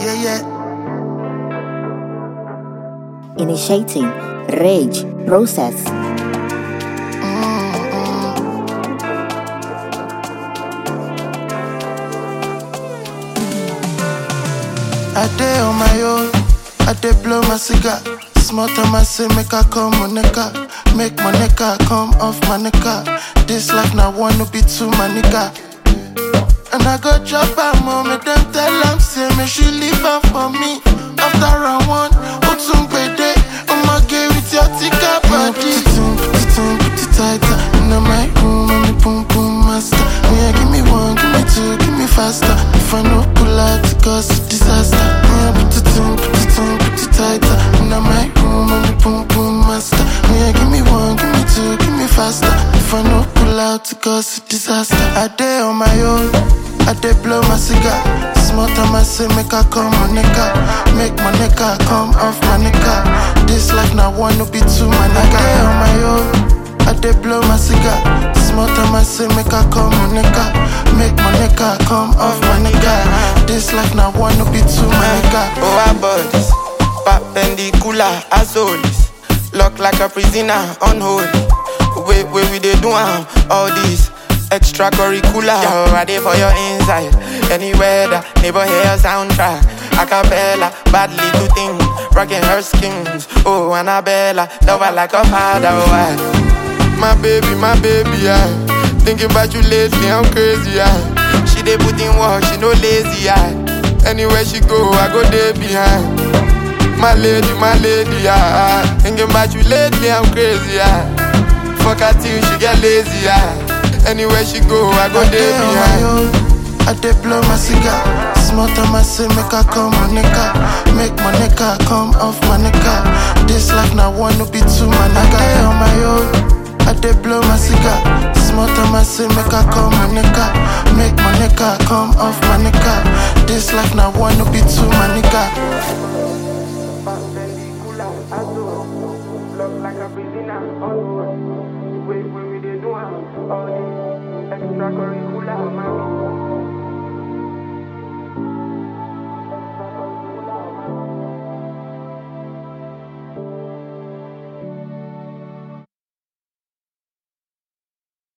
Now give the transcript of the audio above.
yeah, yeah. Initiating rage process. I day on my own, I dey blow my cigar. Small time I say make I come on nigga, make my nigga come off my nigga. This life now one no be two my nigga. And I go drop her mom, make them tell am say me she leave her for me. After round one, Otum Bede, I'ma get with your tika body. Put it in, put it in, put it tighter. In my room, I'm the boom boom master. Me, I give me one, give me two, give me faster. If I no pull out, it cause a disaster. Me, I put it in, put it in, put it tighter. In my room, I'm the boom boom master. Me, I give me one, give me two, give me faster. If I no pull out, it cause a disaster. I day on my own. I dey blow my cigar. Small time I say make I come my nigga, make my nigga come off my nigga. This life now one no be two my nigga. I on my own. I dey blow my cigar. Small time I say make I come my nigga, make my nigga come off my nigga. This life now one no be two my nigga. Oh, our bodies, perpendicular as always. Lock like a prisoner, unholy. Wait, wait, we dey do am, all these extracurricular. Yo, I dey for your inside. Anywhere the neighbor hear soundtrack. Acapella, badly to think, rocking her skins. Oh, Annabella, love her like a father. Oh, I, my baby, my baby, yeah. Thinking about you lately, I'm crazy, yeah. She dey put in work, she no lazy, yeah. Anywhere she go, I go there behind. My lady, my lady, yeah. Thinking about you lately, I'm crazy, yeah. Fuck her till she get lazy, yeah. Anywhere she go, I go I there dey on my behind. own. I dey blow my cigar. Small time I say make I come my nigga, make my nigga come off my nigga. This life now one no be two my nigga. I dey on my own. I dey blow my cigar. Small time I say make I come my nigga, make my nigga come off my nigga. This life now one no be two my nigga. Look like a prisoner, oh, wait, wait, we dey do am, all this